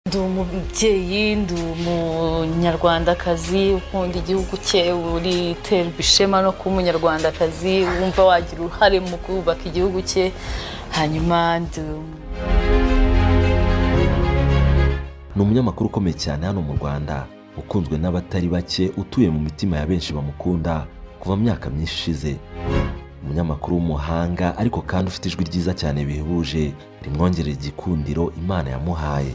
ndi umubyeyi ndi umunyarwandakazi ukunda igihugu cye uriterwa ishema no kuba umunyarwandakazi wumva wagira uruhare mu kubaka igihugu cye hanyuma ndi ni umunyamakuru ukomeye cyane hano mu rwanda ukunzwe n'abatari bake utuye mu mitima ya benshi bamukunda kuva mu myaka myinshi ishize umunyamakuru w'umuhanga ariko kandi ufite ijwi ryiza cyane bihebuje rimwongerera igikundiro imana yamuhaye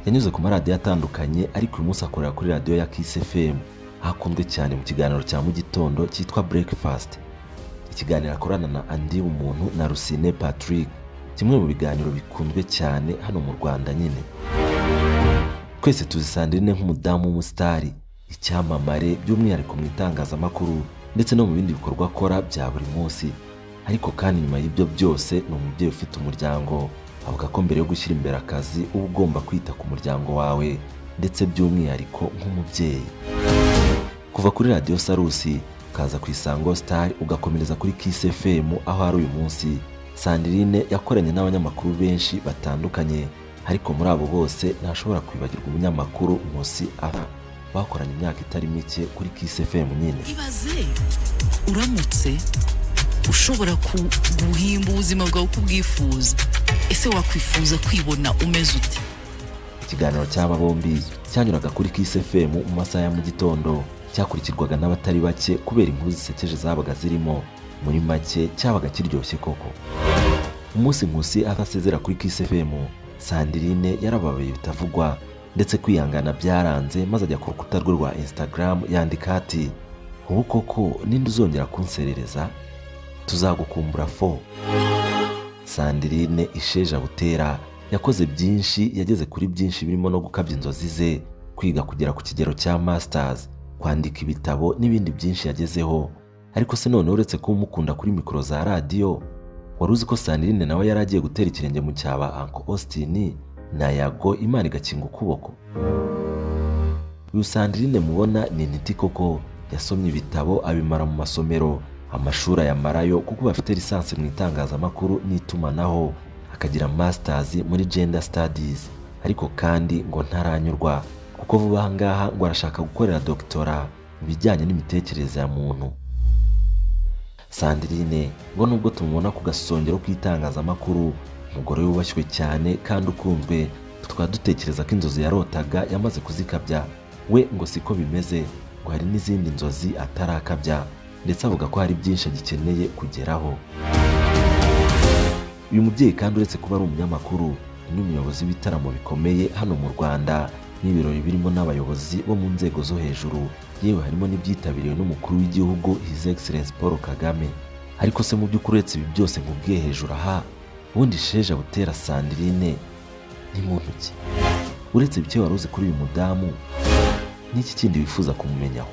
yanyuze ku maradiyo atandukanye ariko uyu munsi akorera kuri radiyo ya kisi fm aho akunzwe cyane mu kiganiro cya mu gitondo cyitwa breakfast ikiganiro akorana na andi umuntu na rusine patrick kimwe mu biganiro bikunzwe cyane hano mu rwanda nyine twese tuzi sandrine nk'umudamu w'umusitari icyamamare by'umwihariko mu itangazamakuru ndetse no mu bindi bikorwa akora bya buri munsi ariko kandi nyuma y'ibyo byose ni umubyeyi ufite umuryango avuga ko mbere yo gushyira imbere akazi uba ugomba kwita ku muryango wawe ndetse by'umwihariko nk'umubyeyi kuva kuri radiyo sarusi ukaza ku isango star ugakomereza kuri kisi fm aho ari uyu munsi sandrine yakoranye n'abanyamakuru benshi batandukanye ariko muri abo bose ntashobora kwibagirwa umunyamakuru nkusi ara bakoranye imyaka itari mike kuri kisi fm nyine ibaze uramutse ushobora ku- guhimba ubuzima bwawe uko ubwifuza ese wakwifuza kwibona umeze ute ikiganiro cy'aba bombi cyanyuraga kuri kisi fm mu masaha ya mu gitondo cyakurikirwaga n'abatari bake kubera inkuru zisekeje zabaga zirimo muri make cyabaga kiryoshye koko umunsi nkusi atasezera kuri kisi fm sandirine yarababaye bitavugwa ndetse kwihangana byaranze maze ajya ku rukuta rwe rwa instagram yandika ati ubu koko ninde uzongera kunserereza tuzagukumbura fo sandirine isheja butera yakoze byinshi yageze kuri byinshi birimo no gukabya inzozi ze kwiga kugera ku kigero cya masters kwandika ibitabo n'ibindi byinshi yagezeho ariko se none uretse kuba umukunda kuri mikoro za radiyo wari uzi ko sandirine nawe yari agiye gutera ikirenge mu cyaba anko austin na yago imana igakinga ukuboko uyu sandirine mubona ni intiti koko yasomye ibitabo abimara mu masomero amashuri ayamarayo kuko bafite lisansi mu itangazamakuru n'itumanaho akagira masters muri gender studies ariko kandi ngo ntaranyurwa kuko vuba aha ngaha ngo arashaka gukorera doctora mu bijyanye n'imitekerereze ya muntu Sandrine ngo nubwo tumubona ku gasongero k'itangazamakuru umugore wubashywe cyane kandi ukunzwe tukaba dutekereza ko inzozi yarotaga yamaze kuzikabya we ngo siko bimeze ngo hari n'izindi nzozi atarakabya ndetse avuga ko hari byinshi agikeneye kugeraho uyu mubyeyi kandi uretse kuba ari umunyamakuru ni n'umuyobozi w'ibitaramo bikomeye hano mu rwanda n'ibirori birimo n'abayobozi bo mu nzego zo hejuru yewe harimo n'ibyitabiriwe n'umukuru w'igihugu his excellence paul kagame ariko se mu by'ukuri uretse ibi byose nkubwiye hejuru aha ubundi sheja butera sandirine ni muntu ki uretse ibyo wari uzi kuri uyu mudamu n'iki kindi wifuza kumumenyaho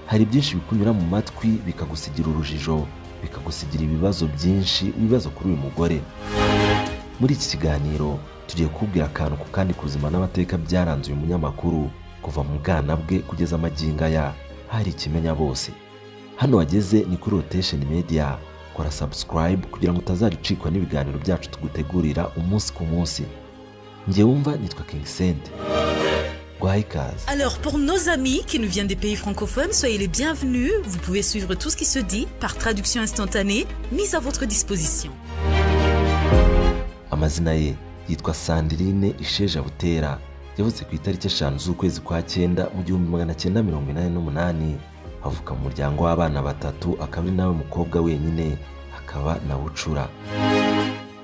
hari byinshi bikunyura mu matwi bikagusigira urujijo bikagusigira ibibazo byinshi ibibazo kuri uyu mugore muri iki kiganiro tugiye kubwira akantu ku kandi kuzima n'amateka byaranze uyu munyamakuru kuva mu bwana bwe kugeza amagingo aya hari ikimenya bose hano wageze ni kuri rotation media kora subscribe kugira ngo utazaricikwa n'ibiganiro byacu tugutegurira umunsi ku munsi njye wumva nitwa king sente guhaye ikaze Alors, pour nos amis qui nous viennent des pays francophones, soyez les bienvenus. Vous pouvez suivre tout ce qui se dit par traduction instantanée mise à votre disposition. amazina ye yitwa sandirine isheja butera yavutse ku itariki eshanu z'ukwezi kwa cyenda mu gihumbi magana cyenda mirongo inani n'umunani avuka mu muryango w'abana batatu akaba ari nawe mukobwa wenyine akaba na bucura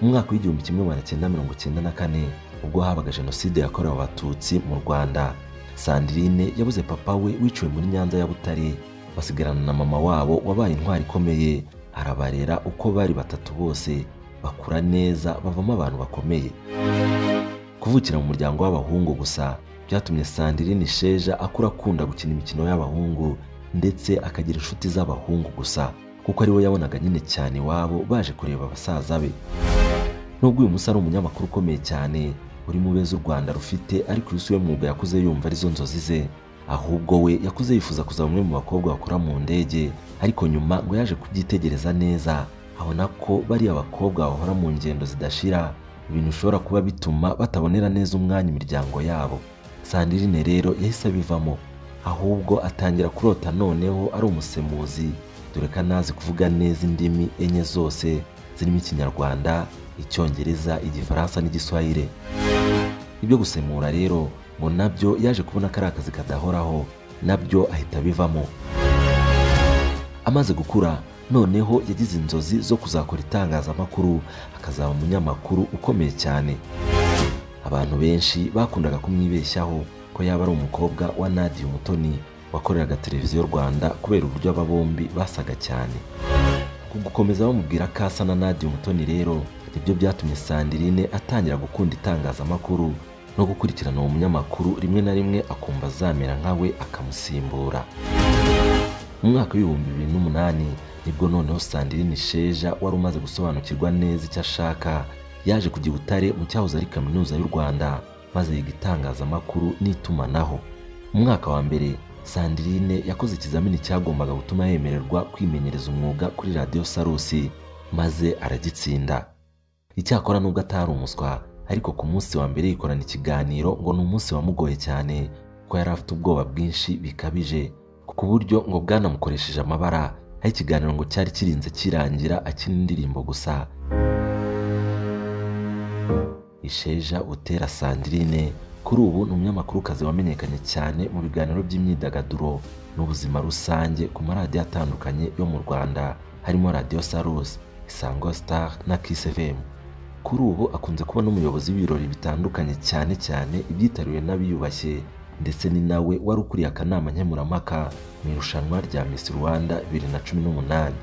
mu mwaka w'igihumbi kimwe magana cyenda mirongo cyenda na kane ubwo habaga jenoside yakorewe abatutsi mu rwanda sandirine yabuze papa we wiciwe muri nyanza ya butare basigarana na mama wabo wabaye intwari ikomeye arabarera uko bari batatu bose bakura neza bavamo abantu bakomeye kuvukira mu muryango w'abahungu gusa byatumye sandirine sheja akura akunda gukina imikino y'abahungu ndetse akagira inshuti z'abahungu gusa kuko ari we yabonaga nyine cyane iwabo baje kureba basaza be nubwo uyu munsi ari umunyamakuru ukomeye cyane uri mu beza u rwanda rufite ariko uyu si we mwuga yakuze yumva arizo nzozi ze ahubwo we yakuze yifuza kuzaba umwe mu bakobwa bakora mu ndege ariko nyuma ngo yaje kubyitegereza neza abona ko bariya bakobwa bahora mu ngendo zidashira ibintu bishobora kuba bituma batabonera neza umwanya imiryango yabo sandirine rero yahise abivamo ahubwo atangira kurota noneho ari umusemuzi dore ko anazi kuvuga neza indimi enye zose zirimo ikinyarwanda icyongereza igifaransa n'igiswahire ibyo gusemura rero ngo nabyo yaje kubona ko ari akazi kadahoraho nabyo ahita abivamo amaze gukura noneho yagize inzozi zo kuzakora itangazamakuru akazaba umunyamakuru ukomeye cyane abantu benshi bakundaga kumwibeshyaho ko yaba ari umukobwa wa Nadia Umutoni wakoreraga televiziyo Rwanda kubera uburyo aba bombi basaga cyane ku gukomeza bamubwira ko asa na Nadia Umutoni rero nibyo byatumye Sandrine atangira gukunda itangazamakuru no gukurikirana uwo munyamakuru rimwe na rimwe akumva azamera nka we akamusimbura mu mwaka w'ibihumbi bibiri n'umunani nibwo noneho Sandrine Sheja wari umaze gusobanukirwa neza icyo ashaka yaje kujya i Butare mu cyahoze ari kaminuza y'u Rwanda maze yiga itangazamakuru n'itumanaho mu mwaka wa mbere Sandrine yakoze ikizamini cyagombaga gutuma yemererwa kwimenyereza umwuga kuri radiyo Sarusi maze aragitsinda icyakora nubwo atari umuswa ariko ku munsi wa mbere yikorana ikiganiro ngo ni umunsi wamugoye cyane kuko yari afite ubwoba bwinshi bikabije ku buryo ngo bwanamukoresheje amabara aho ikiganiro ngo cyari kirinze kirangira akina indirimbo gusa isheja utera sandrine kuri ubu ni umunyamakuru wamenyekanye cyane mu biganiro by'imyidagaduro n'ubuzima rusange ku maradiyo atandukanye yo mu rwanda harimo radiyo sarusi isango star na kiss fm kuri ubu akunze kuba n'umuyobozi w'ibirori bitandukanye cyane cyane ibyitariwe n'abiyubashye ndetse ni nawe wari ukuriye akanama nkemurampaka mu irushanwa rya Miss Rwanda bibiri na cumi n'umunani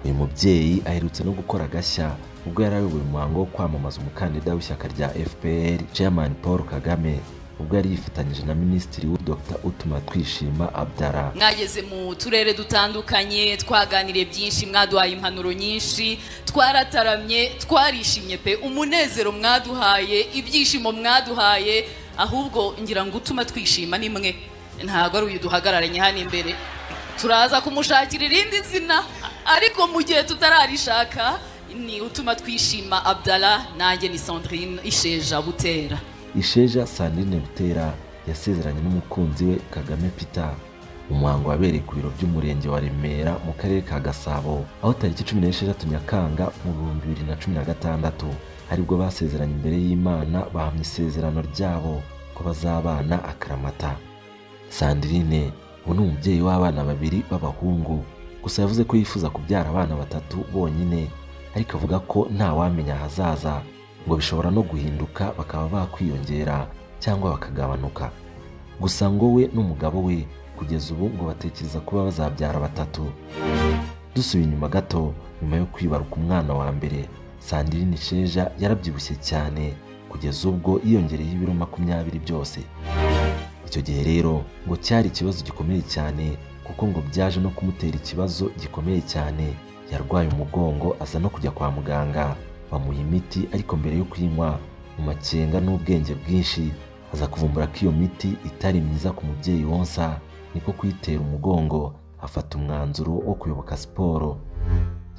uyu mubyeyi aherutse no gukora agashya ubwo yari ayoboye umuhango wo kwamamaza umukandida w'ishyaka rya fpr chairman paul kagame ubwo yari yifatanyije na minisitiri we dr utuma twishima abdara mwageze mu turere dutandukanye twaganiriye byinshi mwaduhaye impanuro nyinshi twarataramye twarishimye pe umunezero mwaduhaye ibyishimo mwaduhaye ahubwo ngira ngo utuma twishima ni mwe ntabwo ari uyu duhagararanye hano imbere turaza kumushakira irindi zina ariko mu gihe tutararishaka ni utuma twishima abdara nanjye ni sandrine isheja butera isheja sandrine butera yasezeranye n'umukunzi we kagame peter umuhango wabereye ku biro by'umurenge wa remera mu karere ka gasabo aho tariki cumi n'esheshatu nyakanga mu bihumbi bibiri na cumi na gatandatu aribwo basezeranye imbere y'imana bahamya isezerano ryabo ko bazabana akaramata sandrine ubu ni umubyeyi w'abana babiri b'abahungu gusa yavuze ko yifuza kubyara abana batatu bonyine ariko avuga ko nta wamenya ahazaza ngo bishobora no guhinduka bakaba bakwiyongera cyangwa bakagabanuka gusa ngo we n'umugabo we kugeza ubu ngo batekereza kuba bazabyara batatu dusubiye inyuma gato nyuma yo kwibaruka umwana wa mbere sandrine sheja yarabyibushye cyane kugeza ubwo yiyongereye ibiro makumyabiri byose icyo gihe rero ngo cyari ikibazo gikomeye cyane kuko ngo byaje no kumutera ikibazo gikomeye cyane yarwaye umugongo aza no kujya kwa muganga bamuha imiti ariko mbere yo kuyinywa mu makenga n'ubwenge bwinshi aza kuvumbura ko iyo miti itari myiza ku mubyeyi wonsa niko kuyitera umugongo afata umwanzuro wo kuyoboka siporo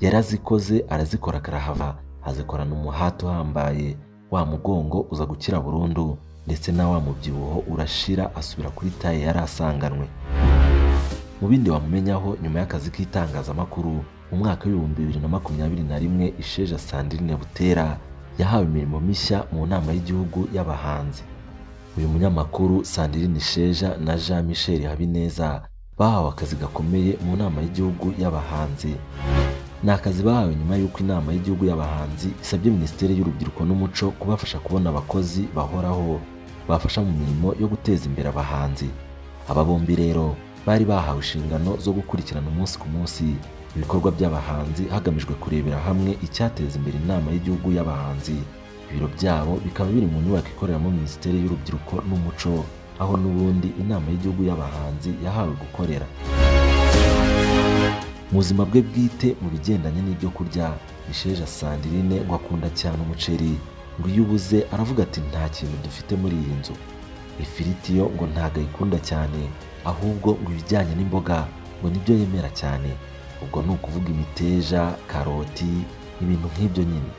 yarazikoze arazikora karahava azikorana umuhati uhambaye wa mugongo uza gukira burundu ndetse na wa mubyibuho urashira asubira kuri taye yari asanganywe mu bindi wamumenyaho nyuma y'akazi k'itangazamakuru mu mwaka w'ibihumbi bibiri na makumyabiri na rimwe isheja sandrine butera yahawe imirimo mishya mu nama y'igihugu y'abahanzi uyu munyamakuru sandrine isheja na jean michel habineza bahawe akazi gakomeye mu nama y'igihugu y'abahanzi ni akazi bahawe nyuma y'uko inama y'igihugu y'abahanzi isabye minisiteri y'urubyiruko n'umuco kubafasha kubona abakozi bahoraho bafasha mu mirimo yo guteza imbere abahanzi aba bombi rero bari bahawe inshingano zo gukurikirana umunsi ku munsi ibikorwa by'abahanzi hagamijwe kurebera hamwe icyateza imbere inama y'igihugu y'abahanzi ibiro byabo bikaba biri mu nyubako ikoreramo minisiteri y'urubyiruko n'umuco aho n'ubundi inama y'igihugu y'abahanzi yahawe gukorera mu buzima bwe bwite mu bigendanye n'ibyo kurya isheja sandrine ngo akunda cyane umuceri ngo iyo ubuze aravuga ati nta kintu dufite muri iyi nzu ifiriti yo ngo ntabwo ayikunda cyane ahubwo ngo ibijyanye n'imboga ngo nibyo yemera cyane ubwo ni ukuvuga imiteja karoti ibintu nk'ibyo nyine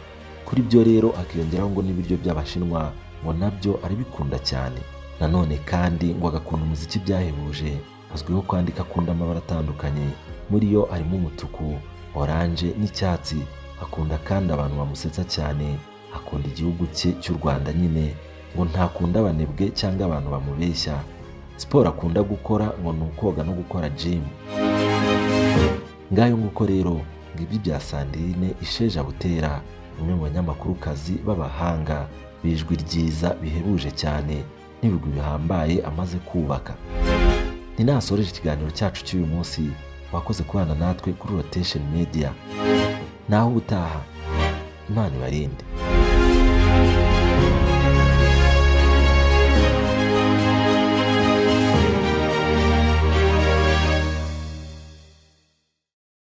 kuri byo rero akiyongeraho ngo n'ibiryo by'abashinwa ngo nabyo arabikunda cyane nanone kandi ngo agakunda umuziki byahebuje azwiho kwandika akunda amabara atandukanye muri yo harimo umutuku oranje n'icyatsi akunda kandi abantu bamusetsa cyane akunda igihugu cye cy'u rwanda nyine ngo ntakunda abanebwe cyangwa abantu bamubeshya siporo akunda gukora ngo ni ukoga no gukora jimu ngayo nguko rero ngo ibyo bya sandirine isheja butera bamwe mu banyamakurukazi b'abahanga bijwi ryiza bihebuje cyane n'ibigwi bihambaye amaze kubaka ninasoreje ikiganiro cyacu cy'uyu munsi wakoze kubana natwe kuri rotation media naho ubutaha imana ibarinde